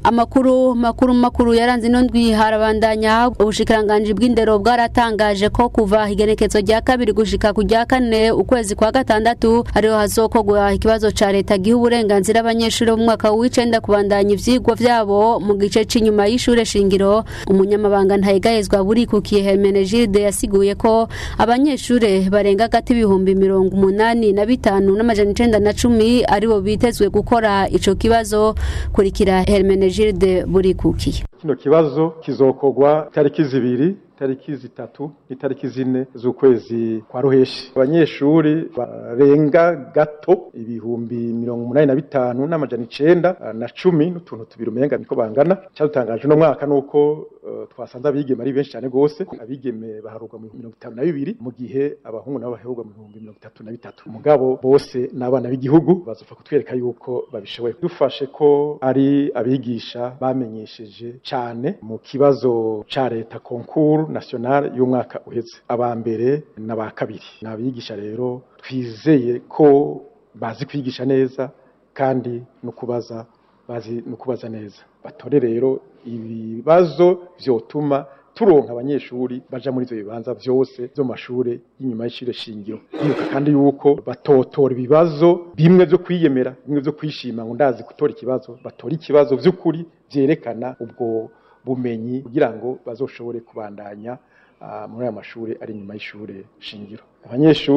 amakuru makuru makuru yaranze ino ndwi harabandanya ubushikiranganji bw'indero bwaratangaje ko kuva igenekezo rya kabiri gushika ku rya kane ukwezi kwa gatandatu ariho hazokogwa ikibazo ca leta giha uburenganzira abanyeshuri bo mu mwaka w'icenda kubandanya ivyigwa vyabo mu gice c'inyuma y'ishure shingiro umunyamabanga ntayegayezwa burikukiye Hermenegilde yasiguye ko abanyeshure barenga gati ibihumbi mirongo umunani na bitanu n'amajana icenda na cumi aribo bitezwe gukora ico kibazo kurikira Hermenegilde burikukiye kino kibazo kizokogwa tariki zibiri tariki zitatu n'itariki zine z'ukwezi kwa ruheshi abanyeshuri barenga gato ibihumbi mirongo umunani na bitanu n'amajana icenda na cumi n'utuntu tubiri umenga niko bangana cyadutangaje uno mwaka nuko uh, twasanze abigeme ari benshi cyane gose abigeme baharurwa mu mirongo itanu na bibiri mu gihe abahungu nabo baharurwa mu bihumbi mirongo itatu na bitatu mugabo bose n'abana b'igihugu bazopfa kutwereka yuko babishoboye dufashe ko ari abigisha bamenyesheje cane mu kibazo ca leta konkuru national y'umwaka uheze aba mbere n'aba kabiri ni abigisha rero twizeye ko bazi kwigisha neza kandi no kubaza bazi no kubaza neza batore rero ibibazo vyotuma turonka abanyeshuri baja muri ivyo bibanza vyose vyo mashure y'inyuma y'ishure shingiro bibuka kandi yuko batotora ibibazo bimwe vyo kwiyemera bimwe vyo kwishima ngo ndazi gutora ikibazo batora ikibazo vy'ukuri vyerekana ubwo bumenyi kugira ngo bazoshobore kubandanya uh, muri aya mashure ari inyuma y'ishure shingiro abanyeshuri